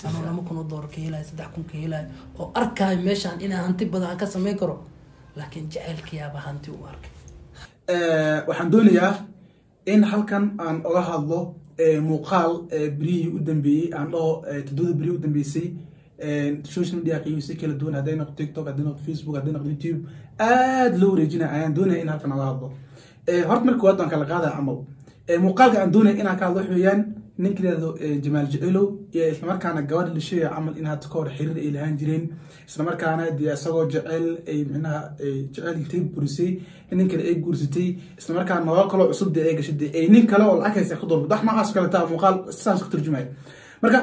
anoo lama kun oo doolar ka helayo saddex kun ka helayo oo arkaayo meeshaan inaan hanti badan aan ka samayn karo laakiin jaceylkayaaba hanti u arkay waxaan doonayaa in halkan aan oga hadlo muuqaal berihii u dambeeyey aan dhaho todobada berihii u dambeysay social media qiimisi kala duwan hadday noqdo tiktok hadday noqdo facebook hadday noqdo youtube aada loo wareejinaya ayaan doonaya in halkan oga hadlo horta marka waad baan kala qaadaya camal muuqaalka aan doonaya inaan ka hadlo wax weeyaan ninka yidhahdo jamaal jecelow iyo islamarkaana gabadha la sheegaya camal in hadda ka hor xiriir ay lahaan jireen islamarkaana dee isagoo jecel ay micnaha jecel intay burisay nin kale ay guursatay islamarkaana nolol kaloo cusub dee ay gashay dee ay nin kale oo lacag haysa ku doonto wax noocaas kale taa muuqaal sidaas ku turjumaya marka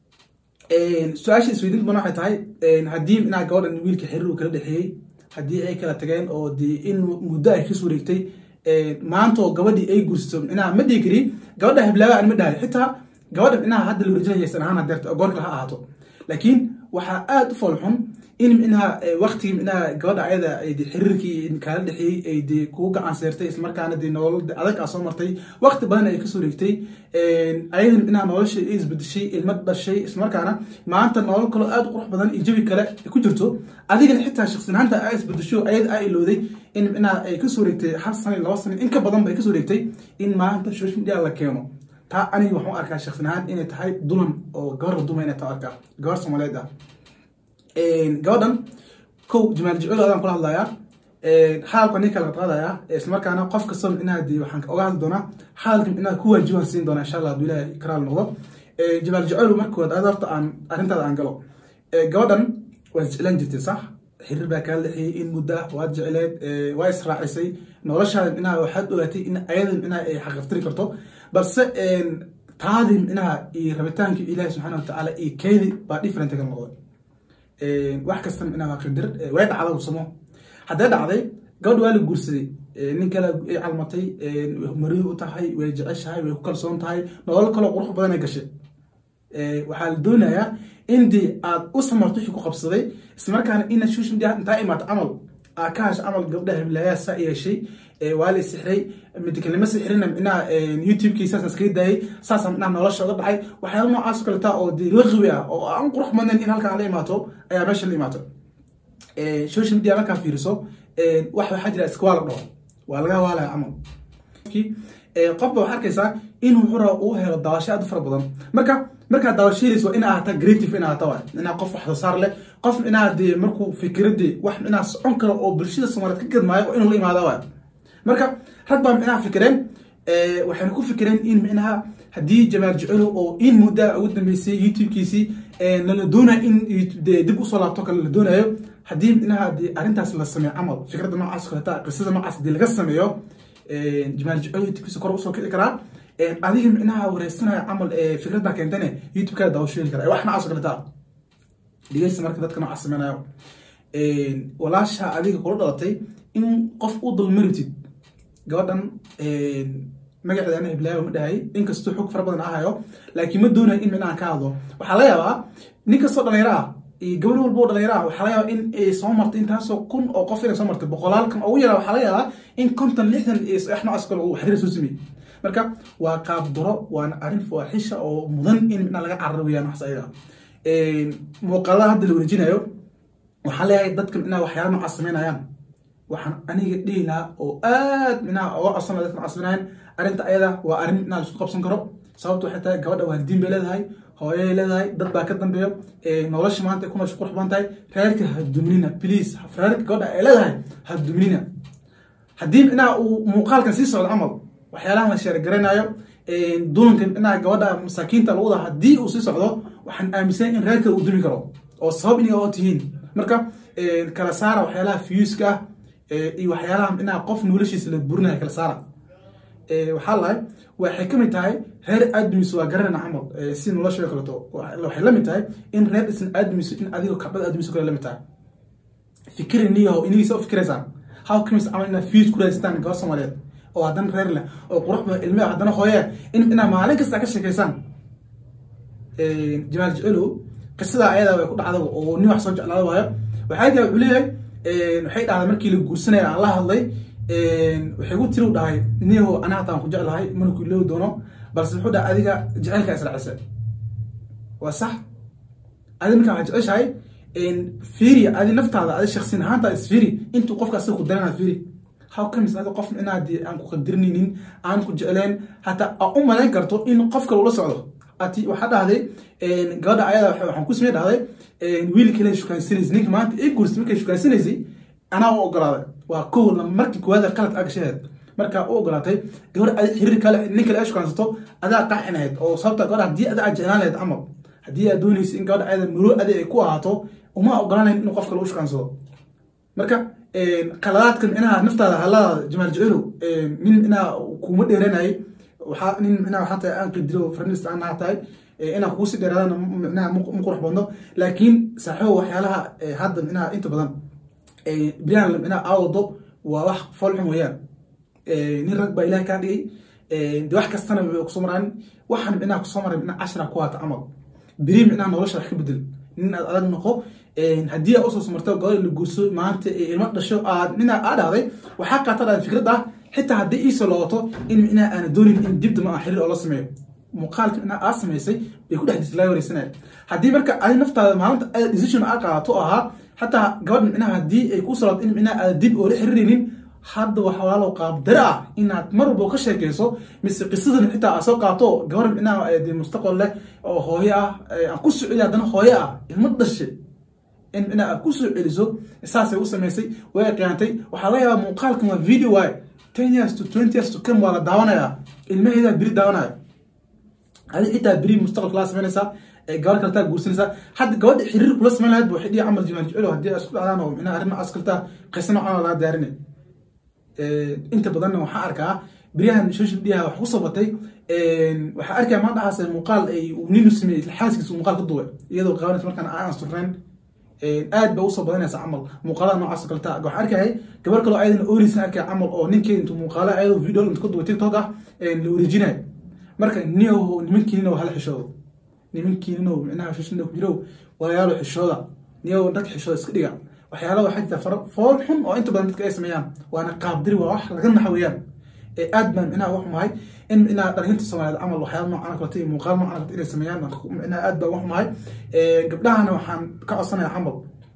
su-aasha isweydiin badan waxay tahay haddii micnaha gabadhan wiilka xiriir uu kala dhexeeyey haddii ay kala tageen oo dee in muddo ay kasoo wareegtay maanta oo gabadhii ay guursato micnaha ma dhihi kari gabadha heblaaba aan ma dhahay xitaa gabadha micnaha hadda la wareejinaya san ahaan hadeerto goorka ha ahaato laakiin waxaa aada u foolxun in micnaha waktigii micnaha gabadha ayada xiriirkii kaala dhexeeyey ay dee kugu gacan seertay islamarkaana dee nolol adag aa soo martay wakti badan ay kasoo reegtay ayadan micnaha nolosha ay isbedeshay ilma dhashay islamarkaana maanta nolol kaloo aada u qurux badan iyo jabi kale ku jirto adigana xitaa shaksinaanta aa isbedesho ayada aa ilowday in micnaha ay kasoo reegtay hal sano laba sano in ka badan bay kasoo reegtay in maanta social media la keeno taa aniga waxaan arkaa shaksin ahaan inay tahay dulan oo gabar la duma inay taa arkaa gabar soomaaliyeed ah gabadhan kow jamaal jecel adaan kula hadlayaa xaalka ninka laga qaadayaa islamarkaana qof kasta micnaha dee waxaan oga hadli doonaa xaalka micnaha ku waajibaan siin doonaa insha allah hadduu ilaahay karaal noqdo jamaal jecel markood aad horta aan arrintaada aan galo gabadhan waad jeclaan jirtay sax xiriir baa kaa dhexeeyey in muddo ah waad jecleed waa israacisay noloshaada micnaha waxaad ogaatay in ayada micnaha ay xaqiftiri karto balse taadii micnaha iyo rabitaankii ilaahi subxaana watacaala iyo keedi baa different ka noqday wax kasta micnaha waa qadar way dhacda usamo hadday dhacday gabadha waa la guursaday nin kale ay calmatay marihi u tahay way jeceshahay way ku kalsoon tahay nolol kaloo qurux badan ay gashay waxaa la doonayaa in dee aad u samarto wixii ku qabsaday islamarkaana ina social media intaa imaato camal aa ka hasha camal gabdhaha hiblaayaa saa yeeshay waa la sixray midkalnimo sixrina micnaha youtube-kii saas iskaga daayay saasa micnaha nolosha uga dhacay waxyaala noocaas oo kaleta oo dee laqiwi ah oo aan qurux badnayn in halkan la imaato ayaa meesha la imaato social media markaa fiiriso wax waxaa jira iska waa la dhaho waa laga waalaya camal qofba waxaa arkaysaa inuu xura uu helo daawasho aad u fara badan marka markaa daawashadiis waa in ahata creative in ahata waay inaa qof wax soo saar leh qof inaa dee markuu fikiradii wax inaa socon karo oo bulshada soomaaliyeed ka gadmaayo oo inuu la imaada waay marka rag baa micnaha fikireen waxayna ku fikireen in micnaha haddii jamaal jecelo oo in muddaa ugu dambeysay youtube-kiisii lala doonayo in dib usoo laabto kale la doonayo haddii micnaha dee arrintaas la sameeyo camal fikradda noocaas kaleta qisada noocaas hadii laga sameeyo jamaal jecelo youtube-kiisa kor usoo kici karaa adiga micnaha wareysanaya camal fikradda keentane youtube-kaada daawasho heli kara wax noocaas kaleta dhegeysta marka dadka noocaas sameynayo walaasha adiga kula dhalatay in qof u dulmaritid gabadhan magaceeda ana hiblaayo ma dhahay inkastoo xog fara badan ahayo laakiin ma doonayo in micnaha ka hadlo waxaa laga yaabaa nin kastoo dhalinyaro ah iyo gabadh walba oo dhalinyaro ah waxaa laga yaabaa in ay soo martay intaasoo kun oo qof inay soo martay boqolaalkan ugu yaraa waxaa laga yaabaa in konton lixdan iyo wax noocaas kale uu xiriir soo sameeyey marka waa qaab daro waana arrin faaxisha oo mudan in micnaha laga cararo weeyaan waxas ayaga muuqaalada hadda la wareejinayo waxaa leeyahay dadka micnaha waxyaala noocaas sameynayaan waxaan aniga dhihi lahaa oo aad micnaha oga codsan laha dadka codsanayaan arrinta ayada waa arrin micnaha laisku qabsan karo sababto waxay tahay gabadha waalidiin bay leedahay hooyay leedahay dad baa ka dambeeyo nolosha maanta ay ku nolosha qurux badan tahay reerka ha duminina please reerka gabadha ay leedahay ha duminina haddii micnaha uu muuqaalkan sii socdo camal waxyaalahan la sheergaranayo dulanka micnaha gabadha masaakiinta lagu wada haddii uu sii socdo waxaan aaminsan in reerka uu dumi karo oo sabab inay oo tihiin marka kala saara waxyaalaha fiyuuska ah iyo waxyaalaha micnaha qof noloshiisa la burinaya kala saara waxaa lahay waxay ka mid tahay reer aadamisu waa garanayna camal si nolosha kaleto waxay la mid tahay in reer dhisan aadamisu in adigo kabdhada aadamisu kale la mid tahay fikiri niyaho inigiisa u fikiraysaan how comes camal inaad fiyuus ku raadsataan gabar soomaaliyeed oo haddana reer leh oo qurux badan ilme haddana hooye in inaa maalin kasta ka sheekaysaan jamaal jecelo qisada ayada way ku dhacda oo nin wax soo jeclaada waayo waxay tahay wuxuu leeyahay waxay dhahday markii la guursanaya aan la hadlay waxay gu tiri u dhahay niyaho anaa hataan ku jeclahay mana ku iloowi doono balse wuxuu dhahay adiga jecelka israacisa waa sax adi markaa waxaa jeceshahay fiiri adi naftaada adi shaksin ahaanta isfiiri intuu qofka asaga ku daranaa fiiri how comes adi qof micnaha dee aan ku qadirinaynin aan ku jecleen hataa aa u malayn karto in qof kale ula socdo ati waxaa dhahday gabadha ayada waxaan ku samey dhahday wiil kale shukaansanaysa ninka maanta ii guursay markay shukaansanaysay anaa u ogolaaday waa kow markii koowaada qalad agashaheed markaa u ogolaatay gabar adi xiriir kale nin kale ay shukaansato adaa qaacinahayd oo sababta gabadha haddii ada aad jeclaan lahayd camal haddii aad doonaysa in gabadha ayada muro adi ay ku ahaato uma ogolaanayn inuu qof kale u shukaansado marka qaladaadkan inaha naftaada halada jamaal jecelow nin inaa kuma dheeranayay waxaa nin inaa waxaa tahay aan qidiro farnist aan naha tahay inaa kugu si dheeraadana micnaha ma qurux badno laakiin saaxiibo waxyaalaha hadda micnaha inta badan brian micnaha aawado waa wax foolxum weeyaan nin rag baa ilaah kaa dhigay de wax kastana way kusoo maraan waxaan micnaha kusoo maray micnaha cashra ku haata camal beri micnaha nolosha wax ka bedel nin aad adag noqo haddii aad usoo samarto gabadha la guurso maanta ilmo dhasho aad micnaha aa dhahday waxaa qaata dhahday fikrad ah xitaa haddii iisoo looto in micnaha aana doonin in dibdama aan xiriir oo la sameeyo muuqaalka micnaha aa samaysay bay ku dhex jirta laga wareysanaya haddii marka adi naftaada maalinta aad decision aa qaadato ahaa xataa gabadha micnaha haddii ay ku salaato in micnaha aada dib oo la xiriiraynin hadda waxa walaalow qaabdare ah inaad mar walba ka sheekeyso mise qisadan xitaa aad soo qaato gabar micnaha de mustaqbal leh oo hooyo ah aan ku soo celiya haddana hooyo ah ilmo dhashe in micnaha aad ku soo celiso saasay u samaysay way qiyaantay waxaa laga yaabaa muuqaalkan waa video waay ten years to twenty years to come waa la daawanayaa ilmaheedaa beri daawanaya adi xitaa beri mustaqbalka laa samaynaysaa gabar kaltaa guursanaysaa hadda gabadha xiriir kula samayn lahayd bu waxay dhihi camal jimaal jecelo haddii isku dhacdaan oo micnaha arrin nocaas kaltaa qisa noocan laga diyaarinay inta badanna waxaa arkaa beryahan social media wax kusoo batay waxaa arkaya maantahaas muuqaal ay ninu sameeyey xaaskiisa muuqaal ka duway iyadoo qaabanaysa markaan aan surnayn aad ba usoo badanaysa camal muuqaalada noocaas kaleta waxaa arkayay gabar kaloo ayadana ooreysan arkaya camal oo ninkeeda intuu muuqaala ayadoo video intu ka duway tiktok ah la wareejinayo marka niyow nimankiinina hala xishoodo nimankiinino micnaha shashina ku jirow walayaalo xishooda niyow dadka xishooda iska dhiga waxyaala waxaa jirta fara fool xun oo inta badan dadka ay sameeyaan waana qaabdiri waa wax laga naxa weeyaan aad baan micnaha wax mahay in micnaha dhalinta soomaaliyeed camal waxyaala noocan kalata iyo muuqaal noocan kalata inay sameeyaan micnaha aad baan wax mahay gabdhahana waxaan ka codsanaya camal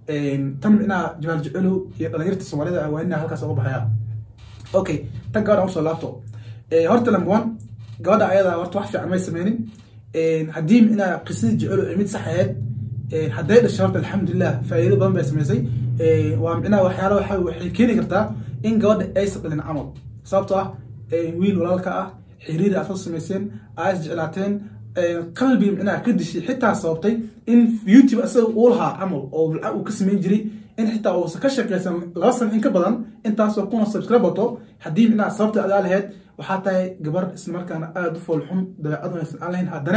tan micnaha jamaal jecelow iyo dhalinyarta soomaalida waa inaa halkaas uga baxaya okay tan gabadhan usoo laabto horta number one gabadha ayada horta wax fiican may sameynin haddii micnaha qisadii jecelow ay mid sax ahayd hadday dhashay horta alxamdulilah faa'iido badan bay samaysay waa micnaha waxyaala waxa waxay keeni kartaa in gabadha aysan dhalin camal sababtoo ah wiil walaalka ah xiriir aad soo samayseen aa is jeclaateen qalbiga micnaha ka dishay xitaa sababtay in youtube asaga uu lahaa camal oo lacag uu ka samayn jiray in xitaa uusan ka shaqaysan laba sano in ka badan intaasoo kuna subscribe wato haddii micnaha sababta adaa lahayd waxaa tahay gabar islamarkaana aada u fool xun dabeecad wanaagsan aan lahayn haddana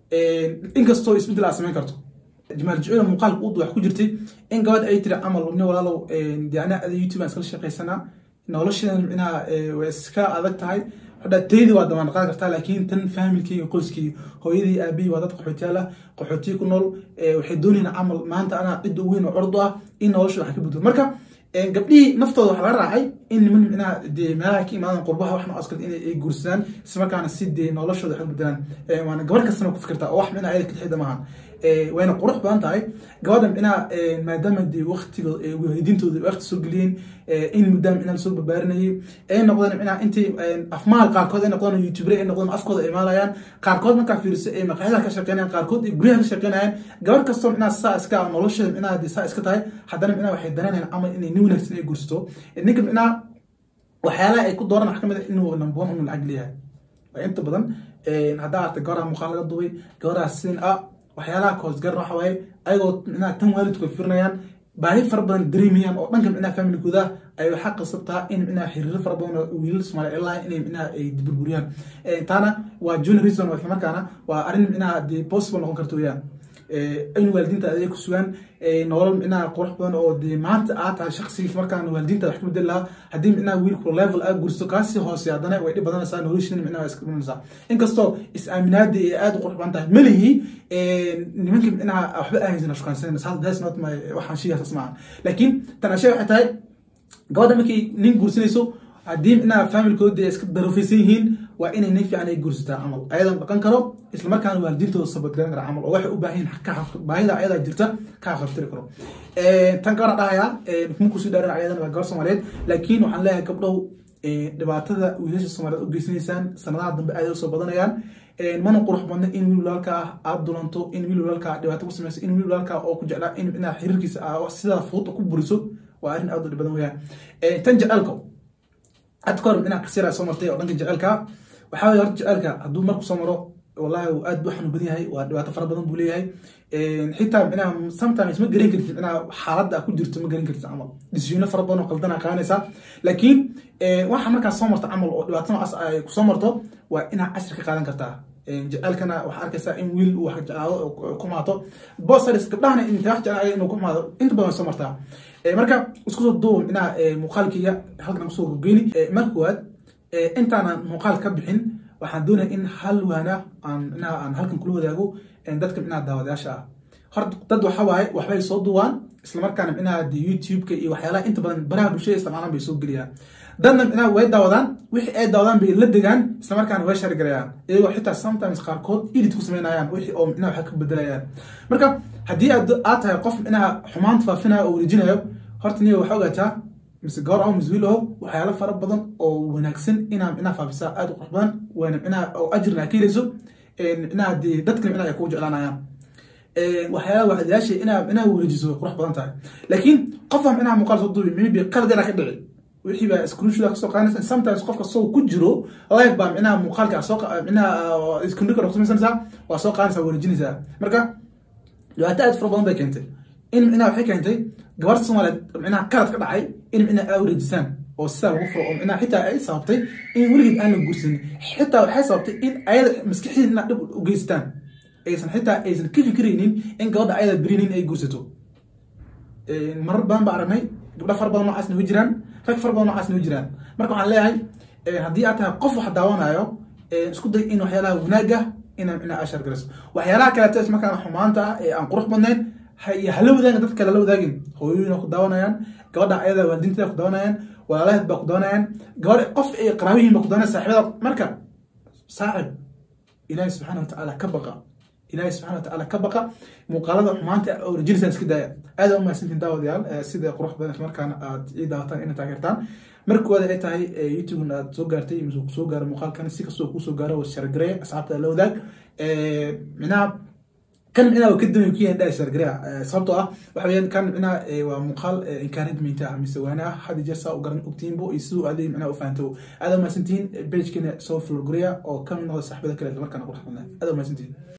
inkastoo isbeddel aad samayn karto jamaal jecel muuqaalka u wax ku jirtay in gabadh ay tiri camal ni walaalow yani ada youtube aan iskala shaqaysanaa nolosheedan micnaha way iska adag tahay hadha taydi waa damaan qaadi kartaa laakiin tan faamilkii qoyskii hooyadii aabihii waa dad qaxootiyaal ah qaxootiya ku nool waxay doonayaan camal maanta anaa cidda weyn oo curdu ah in nolosha wax ka bedelo marka gabdhihii naftooda waxaa laga raacay in niman micnaha dee meelaha ka imaadan qurbaha wax noocaas kale inay guursadaan islamarkaana si dee noloshooda wax ka bedelaan waana gabar kastana ku fikirtaa oo wax micnaha ayada kadixida maaha wayna qurux badan tahay gabadha micnaha maadaama dee waktiga waalidiintooda waqti soo geliyeen in muddaa micnaha lasoo barbaarinayay ay noqdeen micnaha intii afmaal qaarkood ay noqdeen youtubere ay noqdeen afkooda ay maalayaan qaarkood markaa fiiriso ay maqaxyada ka shaqeynayaan qaarkood ay guryaha ka shaqeynayaan gabar kastoo micnaha saa iska nolosheeda micnaha dee saa iska tahay haddana micnaha waxay dareynayaan camal inay nin wanaagsan ay guursato ninka micnaha waxyaalaha ay ku dooran wax ka mid a inuu number one inuu lacag leeyahay inta badan haddaa artay gabaraa muuqaal laga dubay gabaraha sin ah waxyaalaha koosgaran waxa waaye ayagoo micnaha tan waalidku ay firinayaan baahi fara badan dareemayaan oo dhanka micnaha familkooda ay waxaa qasabtaa in micnaha xiriiro fara badan oo wiilal soomaaliya ay lahayn inay micnaha ay burburiyaan taana waa junior reason oo islamarkaana waa arrin micnaha dee possible noqon karta weeyaan in waalidiinta adeeg ku sugaan nolol micnaha qurux badan oo dee maanta aad tahay shaqsigii markaan waalidiinta wax ka bedeli lahaa haddii micnaha wiilku level aad gursto kaasii hoose haddana way dhib badanaysaa noloshiina micnaha iska dhimanaysaa inkastoo is-aaminaadii ay aad u qurux badan tahay malihi nimanka micnaha waxba ahaysan shukaansan that's not my waxaan sheegasaas maaha laakiin tan ashay waxay tahay gabadha markay nin guursanayso haddii micnaha familkoodii ay iska darofaysan yihiin waa inay nin fiican ay guursataa camal ayadan dhaqan karo isla markaana waalidiintooda sabadgaran kara camal oo waxay u baahan yihiin ka xaq- baahida ayadaa jirta ka haqabtiri karo tan gabadha dhahayaa kuma kusii dhaarin ayadan waa gabar soomaaliyeed laakiin waxaan leeyahay gabdhow dhibaatada wiilasha soomaaliyeed u geysanaysaan sanadaha dambe aad usoo badanayaan mana qurux badna in wiil walaalka ah aad dulanto in wiil walaalka ah dhibaato ku samayso in wiil walaalka oo ku jeclaa in inaad xiriirkiisa ah sidaa fudud ku buriso waa arrin aad u dhib badan weyaan tan jecelka hadda kahor inaad kasira soo martay oo dhanka jecelka waxaa weye horta jecelka hadduu marku soo maro wallahi uu aad buu xanuun badan yahay waa dhibaato fara badan buu leeyahay xitaa micnaha sometimes ma garan kartid micnaha xaaladda aad ku jirto ma garan kartid camal decisiono fara badan oo qaldana qaadanaysaa laakiin waxa markaas soo marta camal oo dhibaato noocaas ay kusoo marto waa inaad cashir ka qaadan kartaa jecelkana waxaa arkaysaa in wiil uu wax jeclaado oo ku maato bosars gabdhahana inta wax jeclaaya inuu ku maado inta badan soo martaa marka isku soo duuba micnaha muuqaalkayga halkan kusoo gogeyni marka koowaad intaanan muuqaal ka bixin waxaan doonaya in hal waana aan micnaha aan halkan kula wadaago dadka micnaha daawadayaasha ah horta dad waxa waaye waxbay soo duwaan islamarkaana micnaha de youtube-ka iyo waxyaalaha inta badan baraha bulshada isticmaalaan bay soo geliyaan dadna micnaha way daawadaan wixii ay daawadaan bay la degaan islamarkaana way shargarayaan iyagoo xitaa sometimes qaarkood edit ku sameynayaan wixii oo micnaha wax ka bedelayaan marka haddii aad aad tahay qof micnaha xumaanta faafinayo oo wareejinayo horta niyo waxaa ogaataa mise gabar oo mise wiil oo waxyaalo fara badan oo wanaagsan inaa micnaha faafisaa aad u qurux badan waana micnaha oo ajirna ka helayso micnaha dee dadka micnaha ay kugu jeclaanayaan waxyaalaha waxdayaasha inaa micnaha wareejiso way qurux badan tahay laakiin qofaa micnaha muuqaal soo duubi maybe qalad yaraa ka dhici wixii baa screenshot kasoo qaadanaysa sometimes qofka soo ku jiro live baa micnaha muuqaalka soo micnaha screenshot ku samaysanaysaa waa soo qaadanaysaa wareejinaysaa marka dhibaato aad fara badan bay keentay in micnaha waxay keentay gabarta soomaaliyeed micnaha qalad ka dhacay in micnaha aa wareejisaan oo sidaa lagu furo oo micnaha xitaa ay sababtay in weligeed aan la guursanin xitaa waxay sababtay in ayada maskaxdeed inaad dhib u geystaan aysan xitaa aysan ka fikiraynin in gabadha ayada berinin ay guursato marar badan baa aragnay gabdha fara badan noocaasna way jiraan rag fara badan noocaasna way jiraan marka waxaan leeyahay haddii aad tahay qof wax daawanayo isku day in waxyaalaha wanaaga inaa micnaha ashar garayso waxyaalaha kaleeto ismarkaana xumaanta ah ee aan qurux badnayn hala wadaagin dadka lala wadaagin hooyooyin ku daawanayaan gabadha ayada waalidiinteeda ku daawanayaan walaalaheed baa ku daawanayaan gabadh qof ay qaraabihiin baa ku daawanaya saaxiibada marka saaxib ilaahi subxaana watacaala ka baqa ilaahi subxana watacaala ka baqa muuqaalada xumaanta oo rajinaysan iska daaya aad u mahadsantiin daawadayaal sida qurux badan ismarkaana aad ii daawataan ina taageertaan markooda ay tahay youtube aad soo gaartay mise kusoo gaaro muuqaalkan si kastoo kuusoo gaaro shargaree asxaabta la wadaag micnaha kan micnaha waa ka damay ku yahay dhaa shargareya sababtoo ah waxa weeyaan kan micnaha waa muuqaal encouragement ah mise waana ah had jeer saa u garan ogtiinbo iyo siduu aadii micnaha u fahanto aad u mahadsantihiin pagekina soo florgareya oo ka mid noqda saaxibada kale markaana qurux badnaa aad u mahadsantihiin